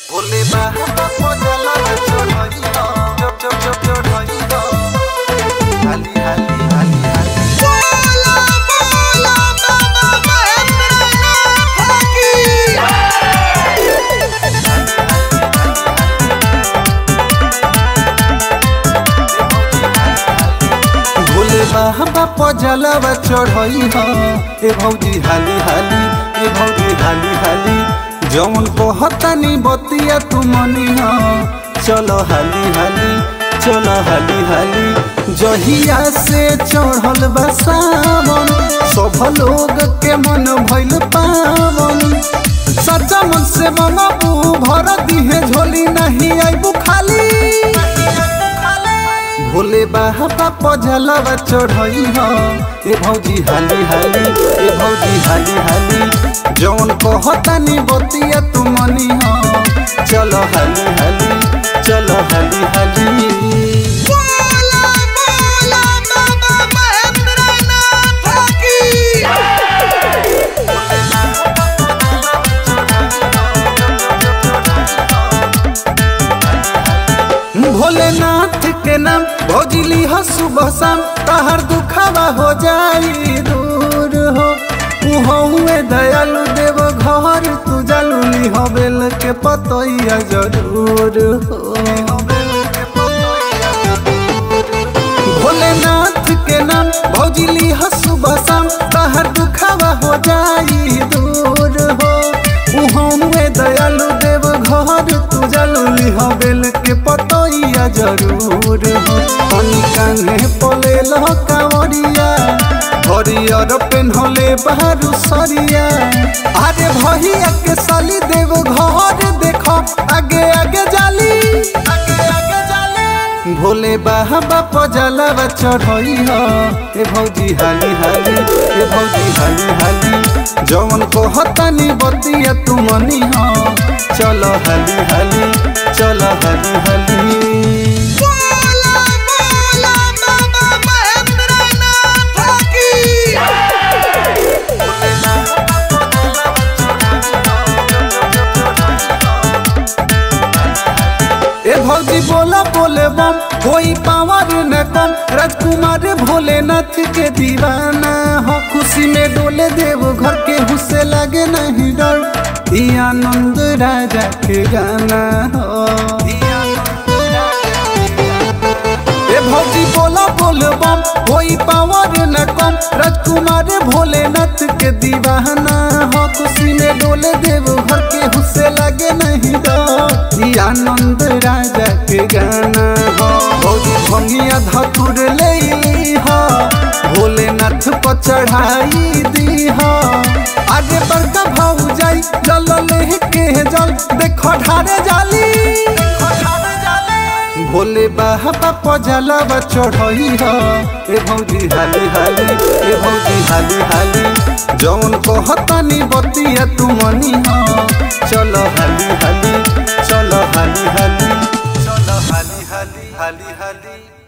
भोले बाबा पजला चढ़ई हो चप चप चप चढ़ई हो हाली हाली हाली हाली बोला बोला बाबा महेंद्रनाथ की भोले बाबा पजला चढ़ई हो ए भौजी हाली हाली ए भौजी हाली हाली जौन कहतानी बतिया तू मनी हो चलो हाली हाली चलो हाली हाली जहिया से चढ़ल बा सावन सब लोग के मन भइल पावन सच्चा मन से मंगबू भर दिहे झोली नहीं आइबू खाली भोले बाबा पजलवा चढ़ई हो ए भौजी हाली हाली ए भौजी हाली हाली जौन कहतानी बतिया तू मनी हो चलो हाली हाली चलो हाली हाली बोला बोला बाबा महेंद्रनाथ की भोलेनाथ के नाम भौजिली हो सुबह शाम तहर दुखावा हो जाई दूर हो हुए दयालु देव घर तू जालुली हो बेल के पतैया जरूर हो भोलेनाथ के नाम भौजिली हो सुबह शाम तहर दुखावा हो जाई दूर हो उहुए दयालु देव घर तू जलुली हो बेल के पतैया जरूर हो पानी कान्हे पले लो कांवरिया हरियर पेन्हले बारू सरिया अरे भैया के साली देव घर देखो आगे आगे जाली आगे आगे जाली भोले बाबा पजलवा चढ़ई हो ए भौजी हाली हाली ए भौजी हाली हाली जौन कहतानी बतिया तू मनी हो चलो हाली हाली चलो हाली हाली बोला बोला बाबा महेंद्रनाथ की ए भौजी बोला बोले बम कोई पावर न कम राजकुमार भोलेनाथ के दीवाना हो खुशी में डोले देव घर के हुसे लगे नहीं डर ई आनंद राजा के गाना हो ए भौजी बोला बोल बम कोई पावर न कम राजकुमार भोलेनाथ के दीवाना हो खुशी में डोले देव घर के हुसे लगे नहीं डर ई आनंद राजा के गाना हो भौजी भंगिया धतुर ले हो भोलेनाथ पर चढ़ाई दी हो आगे बड़का भाऊ जाई जल लेके जल देखो ढारे जाली देखो ढारे जाली भोले बाबा पजलवा चढ़ई हो ए भौजी हाली हाली ए भौजी हाली हाली जौन कहतानी बतिया तू मनी हो चलो हाली हाली चलो हाली हाली चलो हाली हाली हाली हाली